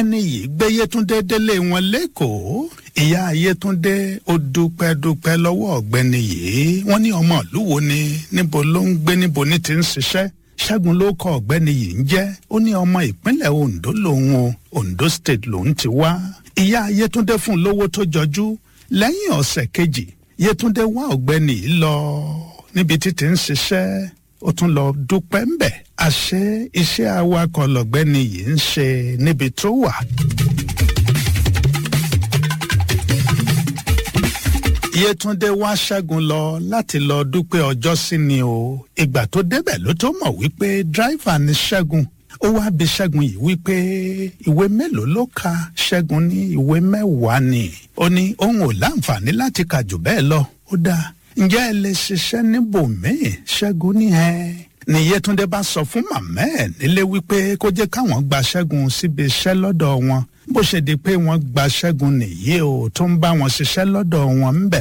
ẹni yìí gbé yétúndé délé wọn lẹ́kọ̀ọ́ ìyá yétúndé ó dúpẹ́ dúpẹ́ lọ́wọ́ ọ̀gbẹ́ni yìí wọ́n ní ọmọ ìlú wo ni níbo ló ń gbé níbo ní ti ń ṣiṣẹ́ ṣẹ́gun ló kọ ọ̀gbẹ́ni yìí ń jẹ́ ó ní ọmọ ìpínlẹ̀ ondo lòun o ondo state lòun ti wá ìyá yétúndé fún lówó tó jọjú lẹ́yìn ọ̀sẹ̀ kejì yétúndé wá ọ̀gbẹ́ni yìí lọ níbi títí ń ṣiṣẹ́ ó tún lọ dúpẹ́ ń bẹ̀ àṣé iṣẹ́ awakọ̀ lọ̀gbẹ́ni yìí ń ṣe níbi tó wà. yétúndé wá ṣẹ́gun lọ láti lọ dúpẹ́ ọjọ́ sí ni o ìgbà tó débẹ̀ ló tó mọ̀ wípé dráìvà ni ṣẹ́gun ó wá bi ṣẹ́gun yìí wípé ìwé mélòó ló ka ṣẹ́gun ní ìwé mẹ́wàá ni ó ní òun ò láǹfààní láti kà jù bẹ́ẹ̀ lọ ó dáa ǹjẹ́ ẹ lè ṣiṣẹ́ níbòmíì ṣẹ́gun ní ẹ ní yétúndé bá sọ fún màmá ẹ̀ nílé wípé kó jẹ́ káwọn gba ṣẹ́gun síbi iṣẹ́ lọ́dọ̀ wọn bó ṣe di pé wọ́n gba ṣẹ́gun nìyí o tó ń bá wọn ṣiṣẹ́ lọ́dọ̀ wọn ń bẹ̀